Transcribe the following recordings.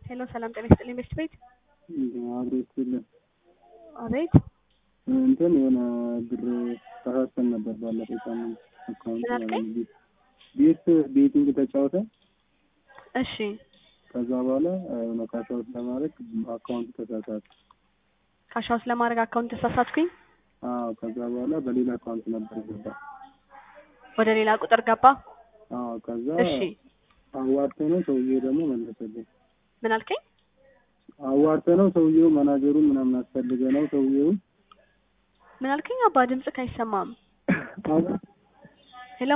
ሄሎ ሰላም ጤና ይስጥልኝ ቤስት ቤት አብሮ ይስጥልን። አቤት እንትን የሆነ ብር ተሳስተን ነበር ባለፈው ሳምንት አካውንት ምን አልከኝ? ቤት ቤቲንግ ተጫወተ። እሺ ከዛ በኋላ የሆነ ካሻውት ለማድረግ አካውንት ተሳሳተ። ካሻውስ ለማድረግ አካውንት ተሳሳትኩኝ አዎ ከዛ በኋላ በሌላ አካውንት ነበር ገባ። ወደ ሌላ ቁጥር ገባ አዎ ከዛ እሺ አዋርተ ነው ሰውዬው ደግሞ መለሰልኝ። ምን አልከኝ አዋርተ ነው ሰውዬው መናጀሩ ምናምን አስፈልገ ነው ሰውዬው ምን አልከኝ አባ ድምፅህ አይሰማም ሄሎ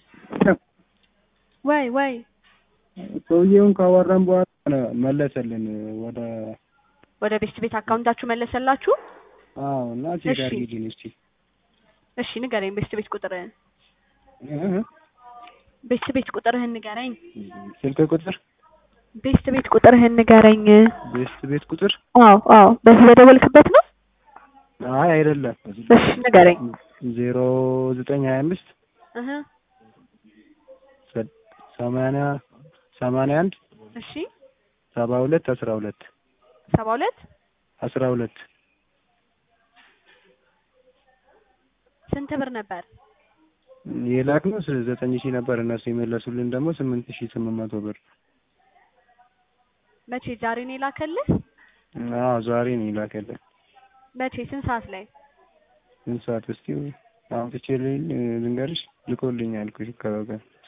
ወይ ወይ ሰውዬውን ካዋራን በኋላ መለሰልን ወደ ወደ ቤስት ቤት አካውንታችሁ መለሰላችሁ አዎ እና ቼክ እሺ። አድርጊልኝ እስቲ እሺ ንገረኝ ቤስት ቤት ቁጥርህን እህ ቤስት ቤት ቁጥርህን ንገረኝ ስልክ ቁጥር ቤስት ቤት ቁጥርህን ንገረኝ ቤስት ቤት ቁጥር አዎ አዎ በዚህ በደወልክበት ነው አይ አይደለም እሺ ንገረኝ ዜሮ ዘጠኝ ሀያ አምስት እህ ሰማንያ ሰማንያ አንድ እሺ ሰባ ሁለት አስራ ሁለት ሰባ ሁለት አስራ ሁለት ስንት ብር ነበር የላክነው ስ- ዘጠኝ ሺህ ነበር እነሱ የመለሱልን ደግሞ ስምንት ሺህ ስምንት መቶ ብር መቼ ዛሬ ነው የላከልህ አዎ ዛሬ ነው የላከልን መቼ ስንት ሰዓት ላይ ስንት ሰዓት እስቲ አውጥቼ ልኝ ልንገርሽ ልኮልኛል እኮ ከበቀን